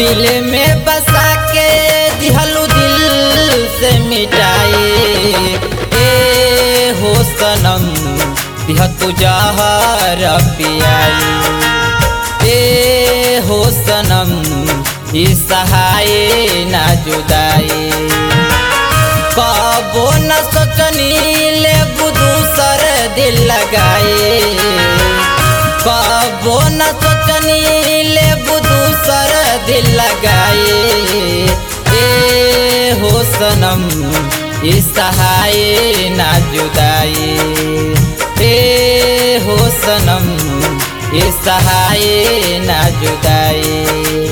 दिल में बसा के दिहलू दिल से मिटाए ए हो सनम दिह तू जहर पियाई ए हो सनम ई सहाय ना जुदाई कबो न सोचनी ले दूसर दिल लगाए कबो न सोचनी ले दूसर दिल लगाए ए हो सनम ई सहाय ना जुदाई ए हो सनम ई सहाय ना जुदाई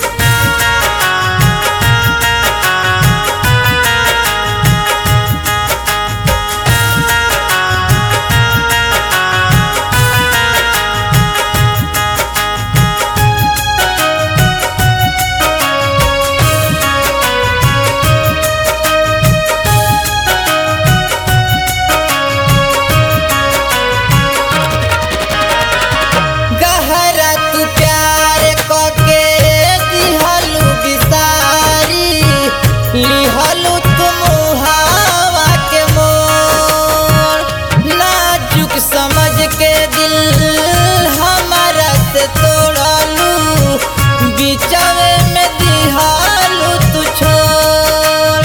गहरा तू प्यार कके दिहलू बिसारी लिहलू तुम हवा के मोर नाजुक समझ के दिल हमारा से तोड़लू बिचवे में दिहलू तू छोड़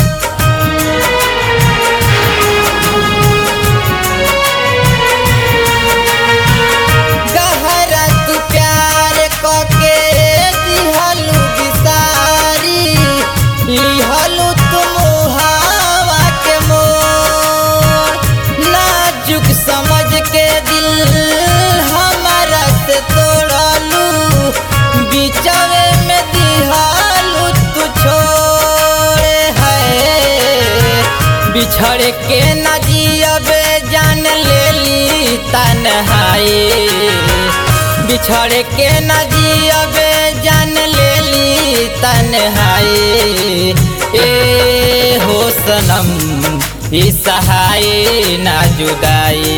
गहरा तू प्यार कके दिहलू बिसारी लिहलू तुम हवा के मोर नाजुक समझ के दिल हमारा से तोड़लू बिचवे में दिहलू तू छोड़े है बिछड़ के न जियबे जान लेली तन्हाई बिछड़ के न जियबे जान लेली तन्हाई ए हो सनम ई सहाय ना जुदाई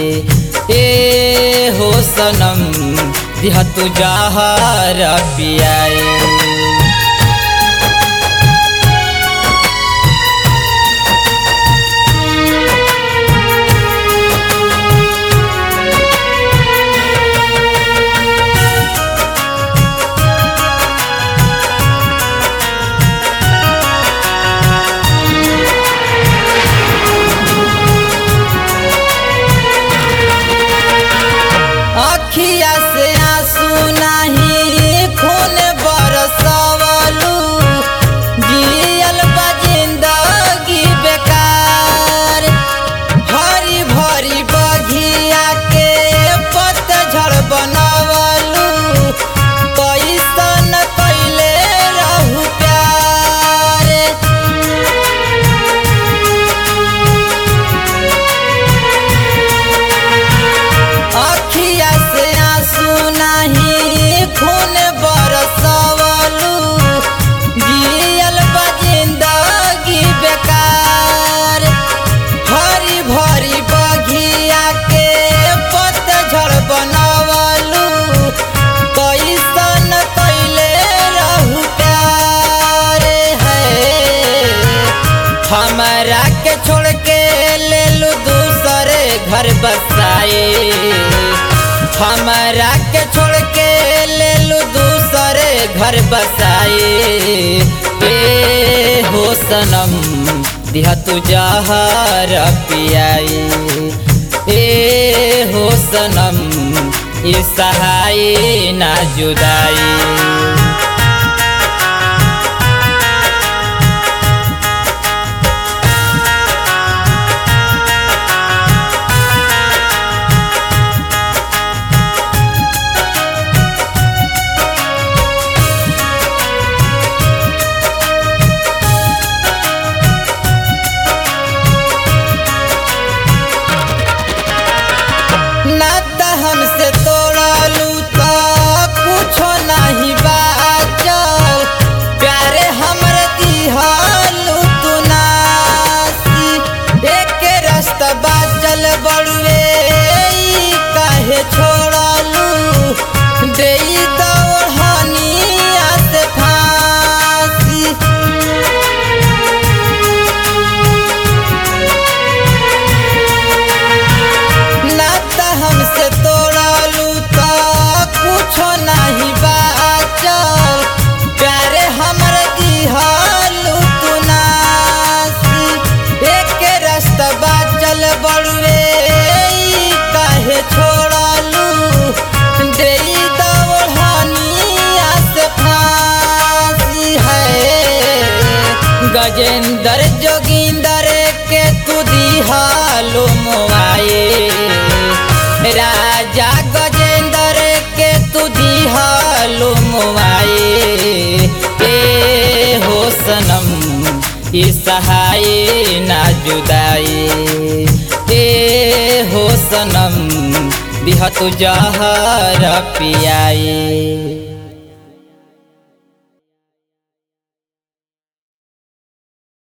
ए हो सनम दिह तू जहर पियाई अखिया से आंसू नाही खून बरसवलू जियल बा जिंदगी बेकार हरी भरी बघिया के पतझड़ बनवलू कैसन कैले रहू प्यार अखिया से आंसू नाही खून बरसवलू जियल बा जिंदगी बेकार हरी भरी बघिया के पतझड़ बनवलू कैसन कैले रहू प्यार है हमरा के छोड़ के ले लू दूसरे घर बसाए हमरा के छोड़ के ले लू दूसरे घर बसाए ए हो सनम दिह तू जहर पियाई ए हो सनम ई सहाय ना जुदाई ना त हमसे तोड़लू तो कुछो नहीं बा गजेंद्र जोगिंदर के तू दिहालो मोआए राजा गजेंद्र के तू दिहालो मोआए ए हो सनम ई सहाय ना जुदाई ए हो सनम दिह तू जहर पियाई